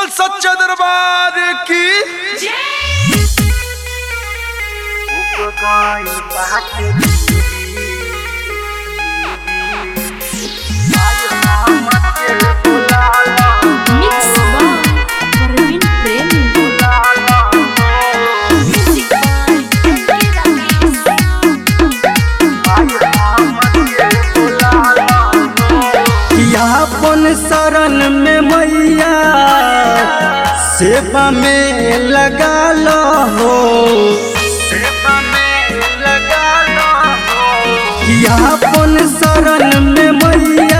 बोल सच्चा दरबार की Mix by Parveen Premi. यापन शरण में मैया सेवा में लगा लो हो सेवा में लगा लो हो यापन शरण में मैया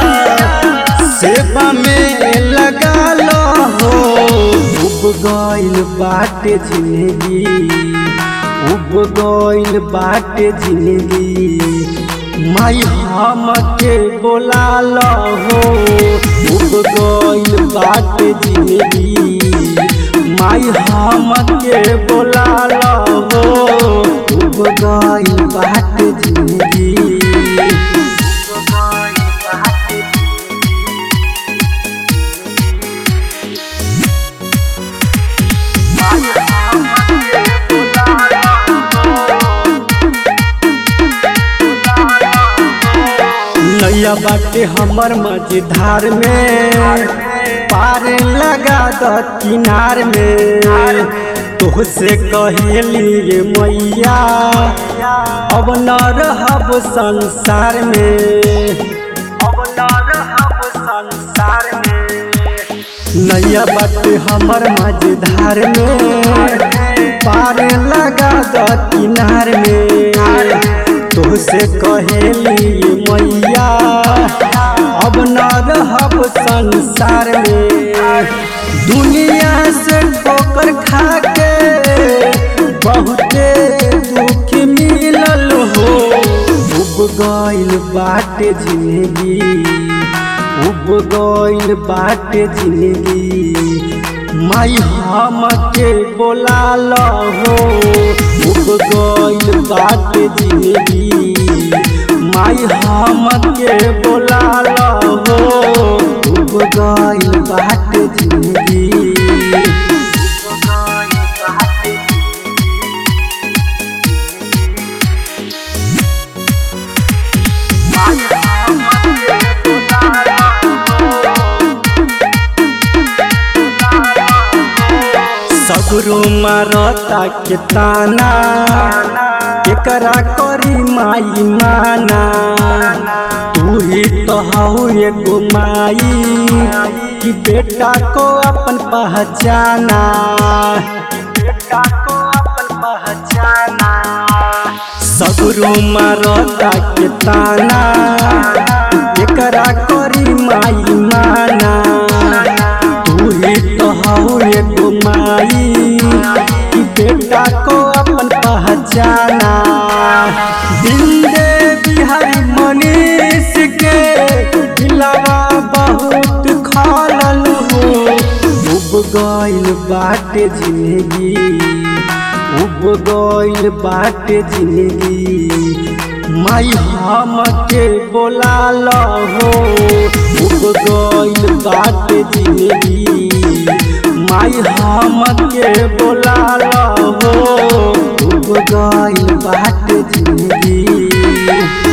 सेवा में लगा लो हो उब गइल बाटे जिंदगी उब गइल बाटे जिंदगी माई हम के बोला लो हो उब गइल बाटे जिंदगी माई हम के बोला लो हो उब गइल बाटे जिंदगी उब गइल बाटे नैया बाटे हमर मझधार में पार लगा द किनार में तोहसे कहेली मैया अब न रहब संसार में अब न रहब संसार में नैया बाटे हमर मझधार में पार लगा द किनार में तोहसे कहेली मैया अब न रहब संसार में दुनिया से ठोकर खा के बहुते दुख मिलल हो उब गइल बाटे जिंदगी उब गइल बाटे जिंदगी माई हम के बोला लो हो उब गइल बाटे जिंदगी माई हम के बोला लो हो उब गइल बाटे जिंदगी उब गइल बाटे सगरो मारता के ताना एकरा करी माई माना तू ही तो हऊ एगो माई कि बेटा को अपन पहचाना बेटा को अपन पहचाना सगरो मारता के ताना एकरा करी माई माना तू ही तो हऊ एगो माई कि बेटा को अपन पहचाना दिन दे बिहारी मनीष के दिलवा बहुत खालल हो उब गइल बाटे जिंदगी उब गइल बाटे जिंदगी माई हम के बोला लो हो उब गइल बाटे जिंदगी माई हम के बोला लो हो उब गइल बाटे जिंदगी